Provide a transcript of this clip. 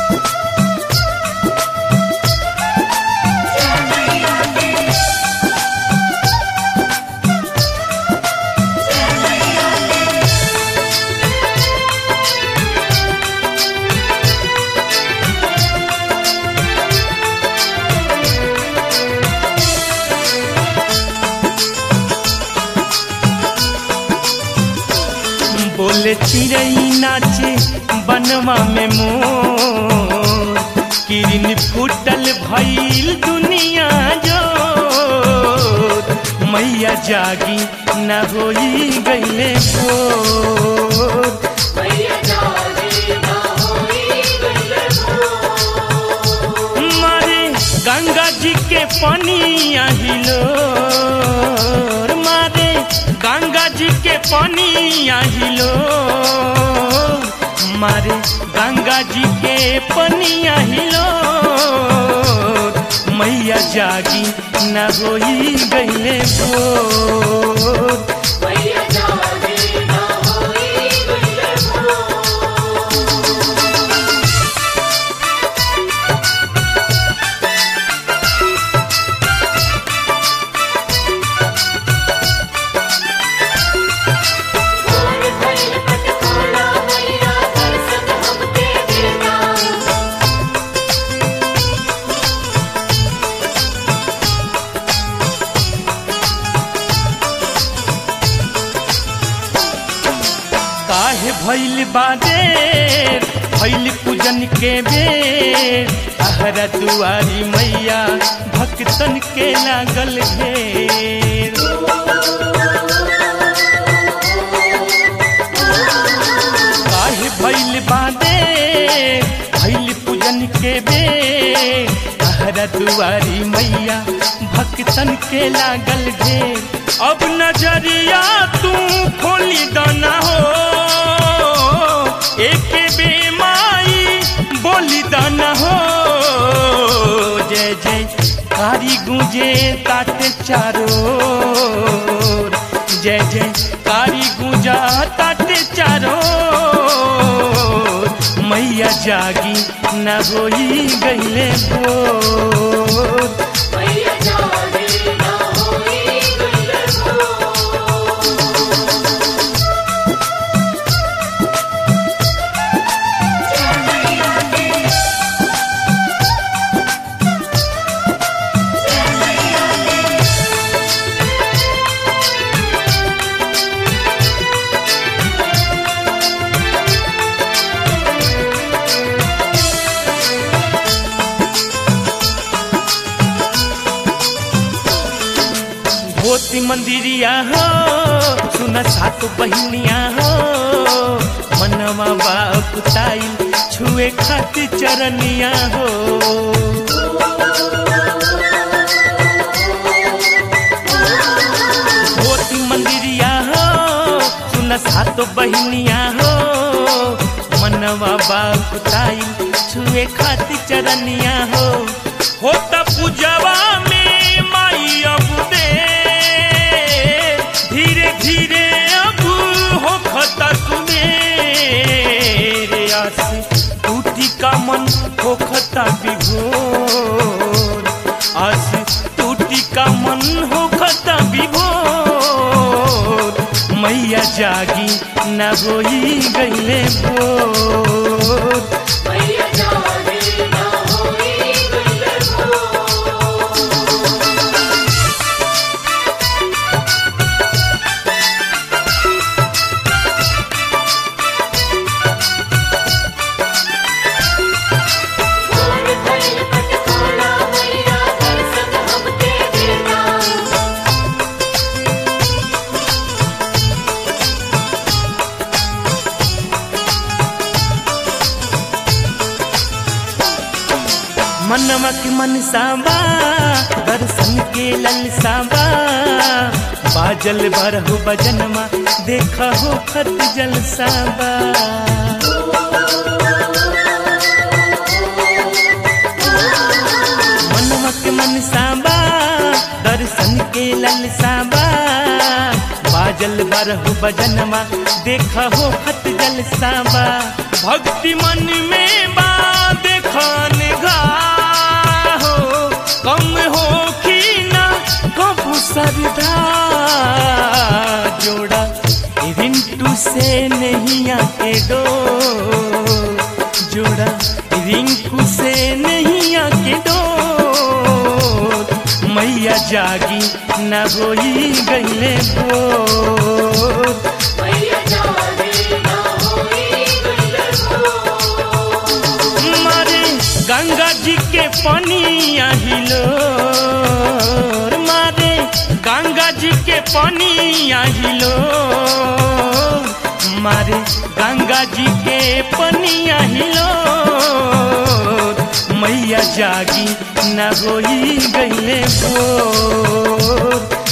बोले चिड़ई नाचे बनवा में मोर किरण फूटल भइल दुनिया जो मैया जागी न होई गईले भोर मारे गंगा जी के पानी आहिलो मारे गंगा जी के पानी आहिलो मारे गंगा जी के पानी आहिलो मैया जागी न होई गईले भोर काहे भइल बादेर भइल पूजन के बेर आहरा दुआरी मैया भक्तन के लागल घेर काहे भइल बादेर भइल पूजन के बेर आहरा दुआरी मैया भक्तन के लागल घेर अब नजरिया तू खोली दाना हो एक बेमाई बोली दाना हो जय जय कारी गुंजे ताटे चारो जय जय कारी गुंजा ताटे चारो मैया जागी न होई गईले भोर भोती मंदिरिया हो सुन सात बहिनिया हो मनवा बाकुताई छुए खातिर चरनिया हो भोती मंदिरिया हो सुन सात बहिनिया हो मनवा बाकुताई छुए खातिर चरनिया हो होता पूजवा में माई अब दे धीरे धीरे अब हो खता सुने रे आस टूटी का मन हो खता विभोर आस टूटी का मन हो खता विभोर मैया जागी न होई गईले भोर मनवा के मन साबा दर्शन के ललसाबा बाजल बरहु बजनमा देखा हो खत जलसाबा मनवा के मन साबा दर्शन के ललसाबा बाजल बरहु बजनमा देखा हो खत जलसाबा भक्ति मन में बा देख नैया के डो जोड़ा रिंकू से नैया के डो मैया जागी न होई गईले बोर मारे गंगा जी के पानी आहिलो मारे गंगा जी के पानी आहिलो मारे गंगा जी के पानी आहिलो मैया जागी न होई गईले बोर